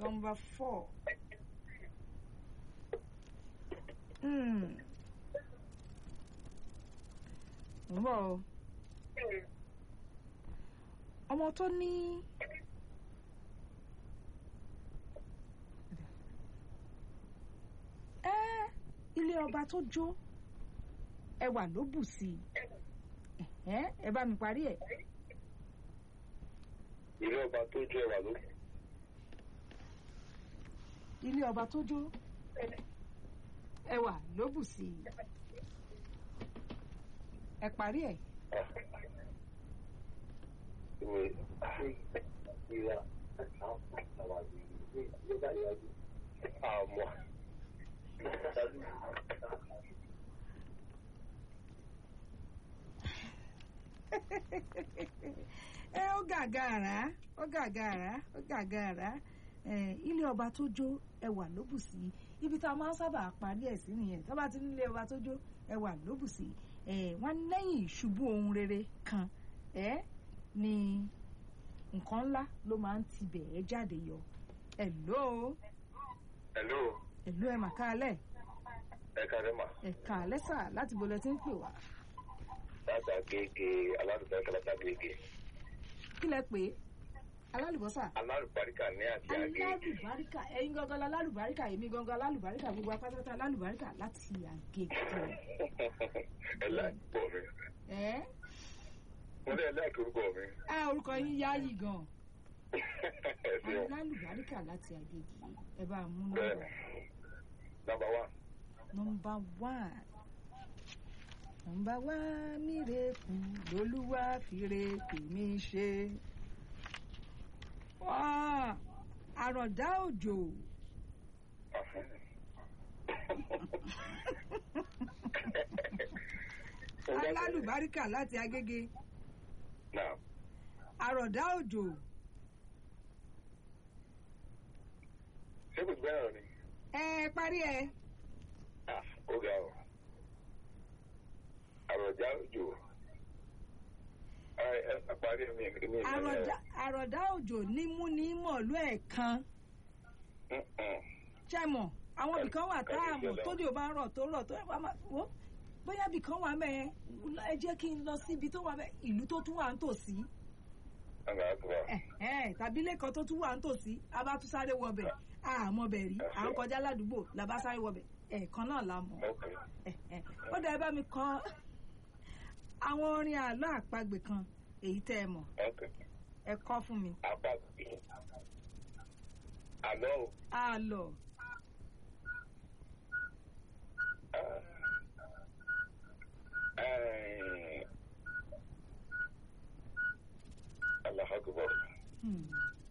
number four. Hmm. ń bọ̀ o ọmọ tó ní ẹ ilé ọba tó jó ẹwà ló bù sí i ẹ ẹ bá mi parí ẹ ilé ọba tó jẹ ẹwà ló ilé ọba tó jó ẹwà ló bù sí i ẹ parí ẹ ìwé ìwà àwọn ìgbà ìyájú àmọ́ ẹ ó gàgàrà ó gàgàrà ó gàgàrà ẹ ilé ọba tó jó ẹwà ló bù sí ibi tá a máa ń sábà parí ẹ̀ sí nìyẹn tó bá ti nílé ọba tó jó ẹwà ló bù sí ẹ wọn lẹ́yìn ìṣubú ohun rere kan ẹ ni nǹkan ńlá ló máa ń tibẹ̀ ẹ jáde yọ ẹ̀ló hello ẹ̀ló ẹ̀ màkà alẹ́ ẹ kàdé mà ẹ̀ka alẹ́ sà láti bolẹ̀ tí ń pè wá láti àgègè aládùúgbò ẹ̀ka láti àgègè kí lẹ pé alálùbọ́sà alálùbáríkà ní àti àgègè alálùbáríkà ẹ̀yin gangan alálùbáríkà èmi gangan alálùbáríkà gbogbo apátátá alálùbáríkà láti àgègè ẹ láìpọ mi ẹ mo ní ẹ láìpẹ orúkọ mi á orúkọ yín yáàyì gan ẹ ṣeun alálùbáríkà láti àgègè ẹ bá a mú bẹ́ẹ̀ nọ́mbà nọ́mbà wá nọ́mbà one nọ́mbà one mírèkù lolúwa fìrè tèmi ṣe wá àròdá òjò alálùbáríkà láti agége náà àròdá òjò ṣé kò gbẹ́ràn ni ẹ parí ẹ Ah, ó ga ọ àròjà òjò ẹ ẹ parí mi mi àròdá àròdá òjò nímú ní mọ̀lú ẹ̀kan ṣẹ́mọ̀ àwọn ibìkan wà tá a mọ̀ tó di ò bá ń rọ̀ tó rọ̀ tó ẹ̀ wá máa wò bóyá ibìkan wà mẹ́ẹ̀ ẹ jẹ́ kí n lọ síbi tó wà mẹ́ẹ̀ ìlú tó tún wà ń tòsí ọ̀gá àgbà ẹ̀hẹ́n, tàbí lẹ́kọ̀ọ́ tó tún wà ń tòsí a bá tún sáré wọbẹ̀ àmọ́ bẹ̀ rí à ń kọjá ládùúgbò la bá sáré wọbẹ̀ ẹ̀ẹ̀kan náà la mọ̀ ok ẹ̀hẹ́n. ó dẹ̀ bá mi kọ àwọn orin àlọ́ àpagbè kan èyí tẹ́ ẹ mọ̀ ok ẹ kọ́ fún mi apá àlọ́ o àlọ́ alahakubar hmm,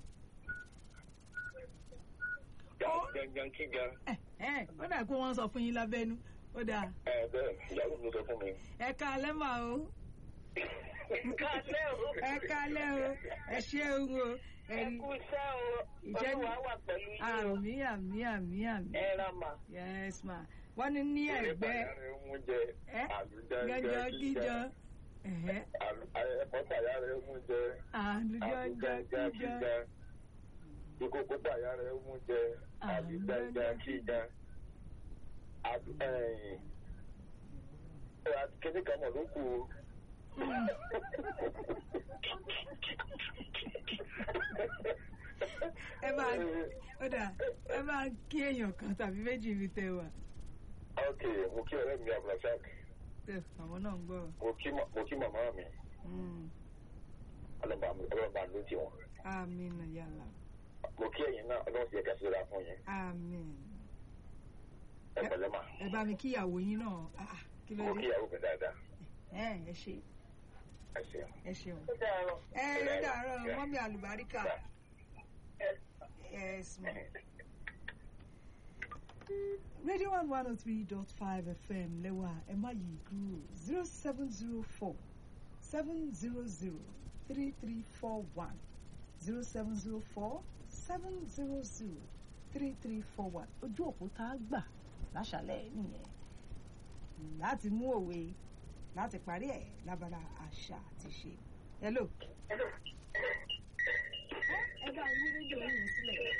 gangan kíga ẹ̀hẹ́n, ó dà kó wọ́n sọ fún yín lábẹ́nu ó dà ẹ bẹ́ẹ̀ ìyàwó mi sọ fún mi. ẹ káalẹ́ mà o Kálẹ̀ o. ẹ káalẹ́ o ẹ ṣeun o Ẹ ẹni kú iṣẹ́ o. Ìjẹ́ ni- Olúwa wà pẹ̀lú yín o. àmì àmì àmì àmì Ẹ ra mà. yes ma wọ́n ní ní ẹ̀gbẹ́ mú jẹ ẹ gẹ́gẹ́ gíjọ ẹ̀hẹ́ ẹ̀kọ́ tàyà rẹ̀ mú jẹ àlùjọ́jọ́ kíjọ ìkókó tàyà rẹ̀ mú jẹ àlùjájá kíjà kíní kan mọ̀ ló kù o. ẹ máa ó dà ẹ máa kí èèyàn kan tàbí méjì fi tẹ wà ok mo kí ọ̀rẹ́ mi abdulrasaq tẹ àwọn náà ń gbọ́ mo kí ma- mo kí màmá mi Mm, ọlọ́ba mi ọlọ́ba ló ti wọn àmín yàrá mo kí ẹ̀yin náà ọlọ́run ti yẹ ká síra fún yín àmín ẹ pẹ̀lẹ́ mà ẹ bá mi kíyàwó yín náà ah, kí ló mo kí dé ìyàwó mi dáadáa ẹ ẹ ṣe ẹ ṣeun. ẹ ṣeun Ó dàárọ̀. ẹ ló dàárọ̀ mọ́mí àlùbáríkà yes ma. radio one one oh three dot five fm lẹ́wà ẹ má yí kúrò zero seven zero four seven zero zero three three four one zero seven zero four seven zero zero three three four one ojú òpó tá a gbà láṣálẹ́ nìyẹn láti mú òwe láti parí ẹ̀ lábala àṣà àti ṣe. hello. ẹ bá yí rédíò yìí sílẹ̀.